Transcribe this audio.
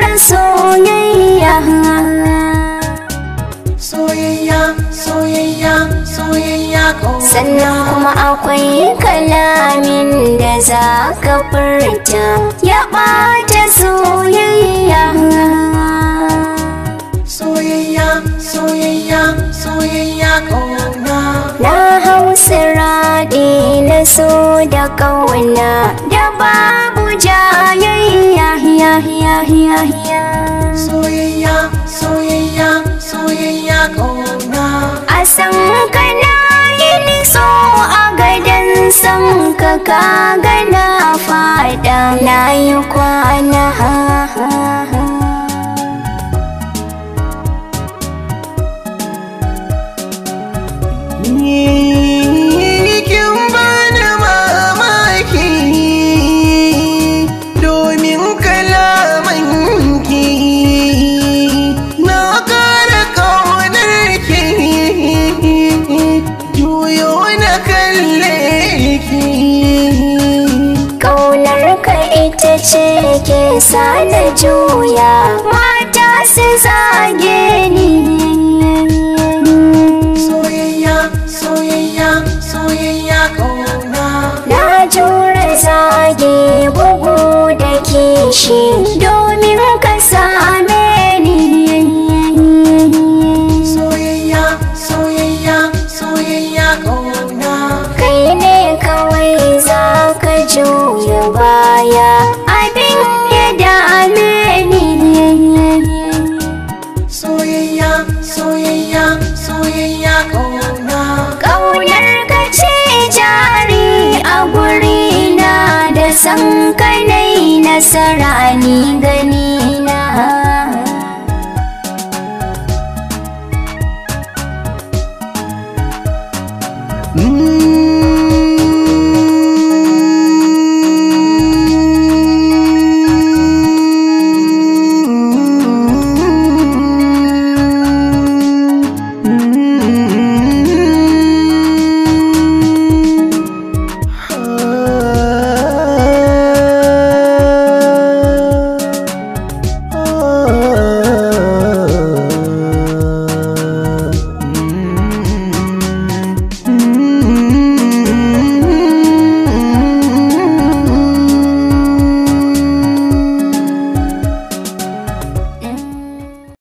da soyayya soyayya soyayya soyayya sannan kuma akwai kalamin da za ka furta ya ɓata soyayya soyayya soyayya soyayya kauna na hausa raɗi na so da ƙauna da babu jayayya ya ya ya ya soyayya soyayya soyayya kauna a san kana yin so a gadon san ka kaga na fada na yi kwana kin bani mamaki domin kalamanki na kara ƙaunarki juyo na kalle ki Ƙaunar ka ita ce ke sa na juya mata su zage ni soyayya soyayya soyayya ƙauna Na jure zage bugu da kishi domin ka same ni soyayya soyayya soyayya ƙauna Kai ne kawai za ka juya baya abin ya dame ni soyayya soyayya soyayya ƙauna Ƙaunar ka ce jari a gurina da san kanai nasara ni